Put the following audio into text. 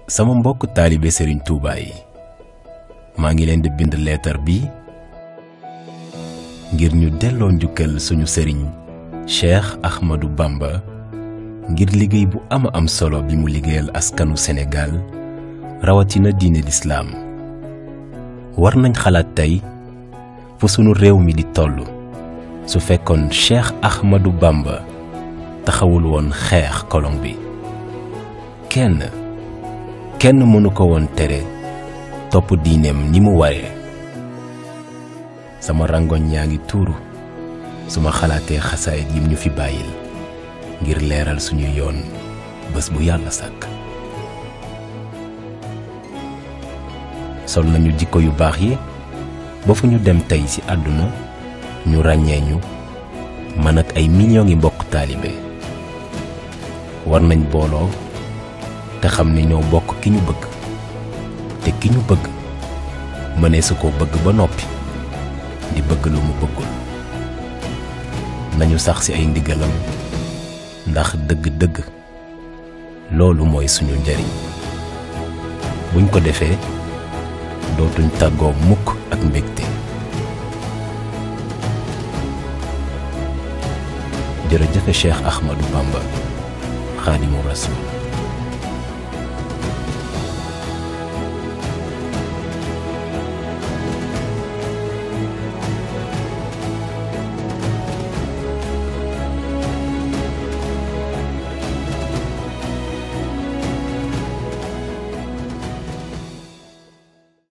sama mbokk taalibe Serigne Touba yi maa ngi leen di bind leetar bi ngir ñu delloo njukkal suñu sëriñ Cheikh Ahmadou Bamba ngir liggéey bu ama am solo bi mu liggéeyal askanu Sénégal rawatina diine lislaam war nañ xalaat tey fu sunu réew mi di toll su fekkoon Cheikh Ahmadou Bamba taxawul woon xeex kolon bi kenn kenn mënu ko woon tere topp diineem ni mu waree sama rangoñ yaa ngi tuuru su ma xalaatee xasaayit yim ñu fi bàyyil ngir leeral suñu yoon bés bu yàlla sàkk sol nañu jikko yu baax yi ba fu ñu dem tey ci àdduna ñu ràññee ñu man ak ay millions ngi mbokk taalibe war nañ booloo te xam ne ñoo bokk ki ñu bëgg te ki ñu bëgg mënee su ko bëgg ba noppi di bëgg lu mu bëggul nañu sax ci ay ndigalam ndax dëgg-dëgg loolu mooy suñu njariñ buñ ko defee dootuñ tàggoo mukk ak mbégte jërëjëfe Cheikh Ahmadou Bamba xaadimu rasul